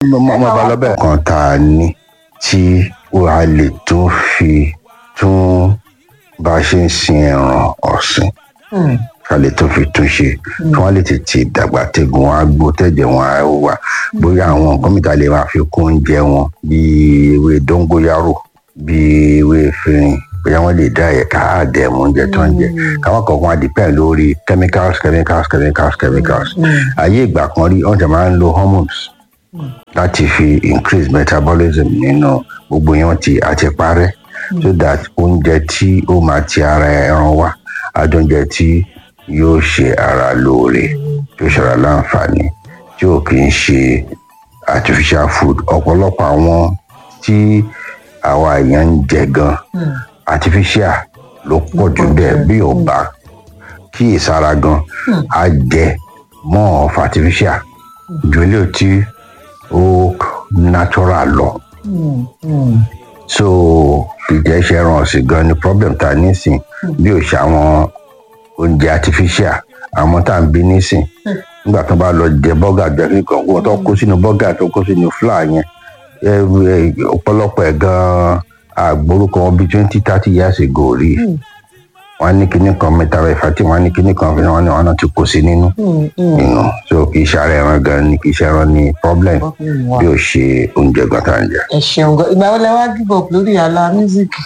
mọ bá lọ bẹ́ẹ̀. kan tá a ní tí wàá lè tún fi tún bá a ṣe ń sin ẹran ọ̀sìn Hmm. ká lè tó fi tún ṣe kí wọ́n lè tètè dàgbà tẹ́gun wọn á gbó tẹ́jẹ̀ wọn á wà bóyá àwọn nǹkan mìta lè máa fi kún oúnjẹ wọn bíi ewé dóngóyárò bíi ewé efirin bóyá wọ́n lè dá ẹ̀ka àdẹ̀mú oúnjẹ tó ń jẹ káwọn kọ̀ọ̀kan á depend lórí chemicals chemicals chemicals chemicals ayé ìgbà kan rí wọ́n ti máa ń lo hormones láti fi increase metabolism nínú gbogbo yẹn ti àti parẹ́ so that oúnjẹ tí ó máa ti ara ẹran wá adóúnjẹ tí yóò ṣe ara lóore tí ó ṣara láǹfààní tí ò kì í ṣe artificial food ọ̀pọ̀lọpọ̀ àwọn tí àwa èèyàn ń jẹ gan artificial ló pọ̀ jù bẹ́ẹ̀ bí ò bá kí ìsara gan á jẹ more of artificial ju ilé tí ó natural lọ Hmm. Hmm. so ìjẹ́ ṣe ẹran ọ̀sìn gan ni problem ta nísìn bí ò ṣe àwọn oúnjẹ artificial àwọn tá à ń bí nísìn nígbà tó bá lọ jẹ bọ́gà jẹ kíkan kó tó kó sínú bọ́gà tó kó sínú flour yẹn ẹ, ẹ, ọ̀pọ̀lọpọ̀ ẹ̀ gan àgbórúkọ wọn bíi twenty thirty years ago rí wọn ní kinní kan mẹ́ta rẹ̀ fàtí wọn ní kinní kan wọn ní wọn náà ti kó sí nínú Hmm. Hmm. nínú so kì í ṣe ara ẹran gan ni kì í ṣe ẹran ní problem Hmm. Wow. bí ò ṣe oúnjẹ gan tá à ń jẹ. ẹ ṣeun gan ìgbà wo lẹ wá give up lórí àlà mísíkì.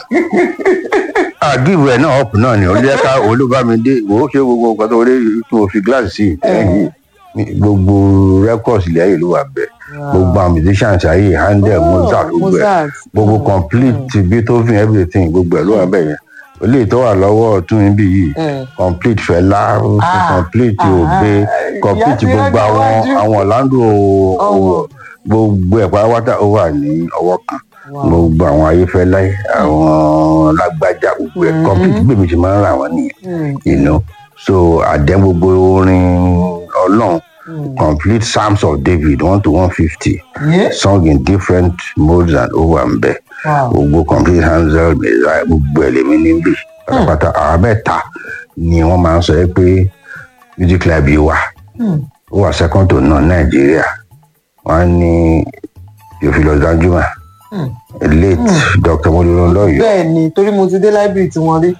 àgìrì ẹ náà ọ̀pù náà ni olùyẹ́ká olúbámidé wò ó ṣe gbogbo nǹkan tó rí tó o fi gíláàsì sí ẹ̀yìn gbogbo records ilẹ̀ ayé ló wà bẹ́ẹ̀ gbogbo àwọn musicians ayé handel mozart gbogbo ẹ̀ Mozart. gbogbo complete beethoven everything gbogbo ẹ̀ ló wà bẹ́ẹ̀ yẹn olè tó wà lọ́wọ́ ọ̀tún níbí yìí Mm. complete fẹlá Ah, complete ah, òbe complete ìyá ti gbogbo rọ́jò àwọn wájú. àwọn ọ̀làndò Ọwọ́. gbogbo ẹ̀ pátápátá ó wà ní ọwọ́ kan Wow. gbogbo àwọn ayéfẹ́lẹ́ àwọn lágbájá gbogbo ẹ̀ complete gbèmí ṣe máa ń rà wọ́n nìyẹn Hmm. you know so àdẹ́ gbogbo orin ọlọ́run complete psalms of david one to one fifty Yeah. sung in different modes and over and bẹ́ẹ̀ Wow. gbogbo complete hansel messiah gbogbo ẹ̀ lèmi níbí pátápátá àwọn mẹ́ta ni wọ́n máa ń sọ pé music club yìí wà Hmm. ó wà second to none nàìjíríà wọ́n ní theophilus danjuma Hmm. late dr mololọ́yọ̀ bẹ́ẹ̀ ni torí mo ti dé library tí wọ́n rí.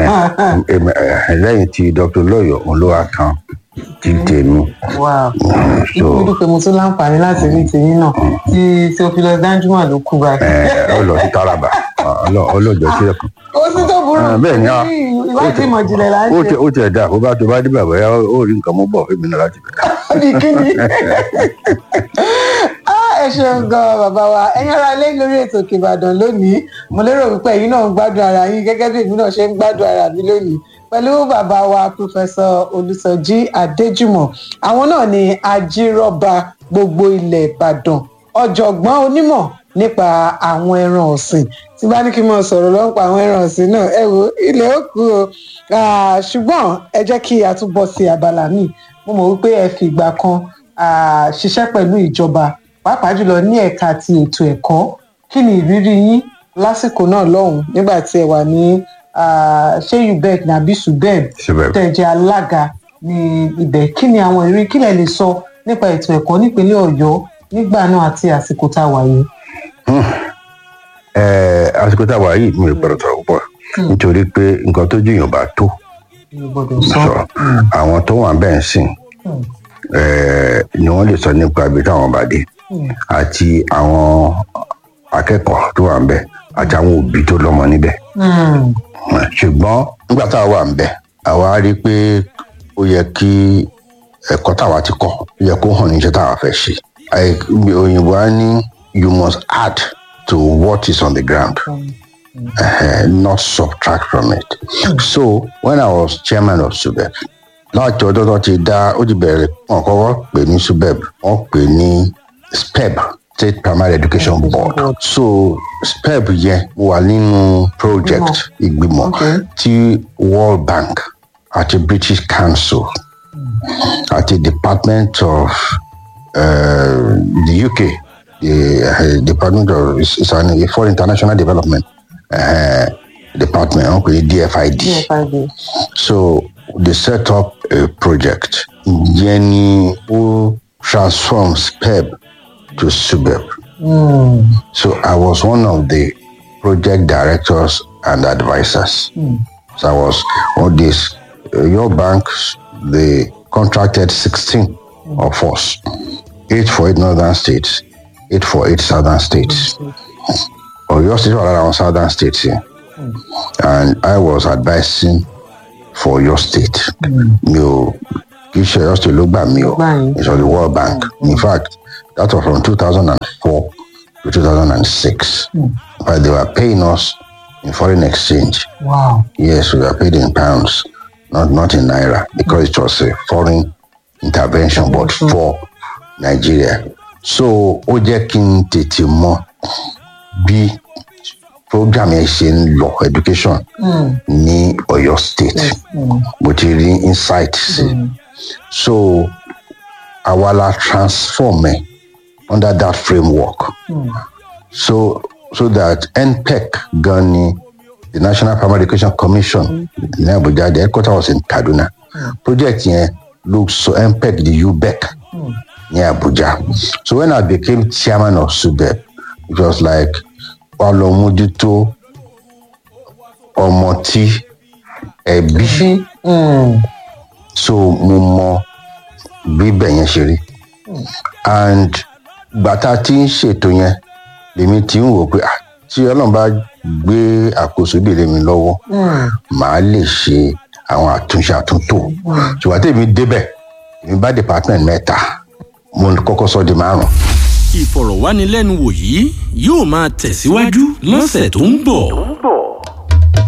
lẹ́yìn tí dr lọ́yọ̀ òun ló wá kan tí tèmi Wow. so mo dúpẹ́ mo tún láǹfààní láti rí tèyí náà tí theophilus danjuma ló kú báyìí. ẹ ọ lọ sí taraba ọlọ́jọ́ sílẹ̀ kan ó sì tó burú Ah, bẹ́ẹ̀ ni, ah. ìwádìí ìmọ̀ ìjìnlẹ̀ là ń ó ṣe. tẹ ó tẹ dáa bó bá tó bá dé bàbá yá ó rí nǹkan mú bọ̀ fún mi náà láti bẹ̀rẹ̀. ní kíni. Ah, ẹ ṣeun gan bàbá wa ẹ̀yin ará ilé lórí ètò Òkè Ìbàdàn lónìí mo lérò wípé ẹ̀yin náà ń gbádùn ara yín gẹ́gẹ́ bí èmi náà ṣe ń gbádùn ara mi lónìí pẹ̀lú bàbá wa pòfẹsọ Olùsọjí Adéjùmọ̀ àwọn náà ni ajírọ́ba gbogbo ilẹ̀ Ìbàdàn ọ̀jọ̀gbọ́n onímọ̀ nípa àwọn ẹran ọ̀sìn tí bá ní kí n mọ sọ̀rọ̀ lọ́n pa àwọn ẹran ọ̀sìn náà ẹ wo ilẹ̀ ó kú o Ah, ṣùgbọ́n ẹ jẹ́ kí a tún bọ́ sí abala míì mo mọ̀ wípé ẹ fi ìgbà kan ah, ṣiṣẹ́ pẹ̀lú ìjọba pàápàá jùlọ ní ẹ̀ka ti ètò ẹ̀kọ́ kí ni ìrírí yín lásìkò náà lọ́hùn nígbà tí ẹ wà ní ah, ṣé ubec nàbí subeb Subeb. tẹ̀ jẹ́ alága ní ibẹ̀ kí ni àwọn ìrírí kí lẹ lè sọ nípa ètò ẹ̀kọ́ nípínlẹ̀ ọ̀yọ́ nígbà náà àti àsìkò tá a wà yìí. ẹ àsìkò tá a wà yìí mi ò gbọdọ̀ sọ̀rọ̀ púpọ̀ nítorí pé nǹkan tó jù yàn bá tó mi ò gbọdọ̀ sọ. sọ àwọn tó wà bẹ́ẹ̀ ń sìn Hmm. ẹ, ni wọ́n lè sọ nípa ibi táwọn bá dé Hmm. àti àwọn akẹ́kọ̀ọ́ tó wà ń bẹ̀ àti àwọn òbí tó lọ́mọ níbẹ̀ Hmm. ṣùgbọ́n nígbà tá a wà ń bẹ̀ àwa rí i pé ó yẹ kí ẹ̀kọ́ táwa ti kọ́ ó yẹ kó hàn níṣẹ́ táwa fẹ́ ṣe Àì- òyìnbó á ní you must add to what is on the ground uh, not subtract from it so when I was chairman of SUBEB láti ọjọ́ tó ti dá ó ti bẹ̀rẹ̀ wọn kọ́kọ́ pè ní SUBEB wọ́n pè ní SPEB State Primary Education Board so SPEB yẹn wà nínú project ìgbìmọ̀ Okay. tí World Bank àti British Council àti Department of uh, the UK the uh, Department of it's, it's an, for International Development uh, Department wọn pè ní DFID DFID. so they set up a project yẹn ni ó transform SPEB to subeb Mm. so i was one of the project directors and advisors so i was on this uh, your banks they contracted 16 of us eight for eight northern states eight for eight southern states Oyo State were around southern states here. And I was advising for your state. Mi ò kì í ṣe Oyo State ló gbà mí o. Gbà yín. It's on the World Bank. In fact, that was from 2004 to 2006. But they were paying us in foreign exchange. wow. Yes, we were paid in pounds, not not in naira, because it was a foreign intervention, but for Nigeria. So ó jẹ́ kí n tètè mọ bí program yẹn ṣe ń lọ education ní Ọ̀yọ́ state. Mo ti rí insight sí. So àwa la transform ẹ under that framework. So so that NPEC gan ni the National Primary Education Commission ní Abuja the headquarter was in Kaduna. Project yẹn ló sọ NPEC di UBEC ní Abuja. So when I became chairman of SUBEB it was like wà lọ mójútó ọmọ tí ẹbí bí mm. so mo mọ bí bẹ́ẹ̀ yẹn ṣe rí and gbàtà tí ń ṣètò yẹn lèmi ti ń wò pé ah, tí ọlọ́run bá gbé àkóso bí lèmi lọ́wọ́ màá lè ṣe àwọn àtúnṣe àtúntò ṣùgbọ́n tèmi débẹ̀ èmi bá department mẹ́ta mo kọ́kọ́ sọ di márùn-ún. ìfọ̀rọ̀wánilẹ́nuwò yìí yóò máa tẹ̀síwájú lọ́sẹ̀ tó ń bọ̀.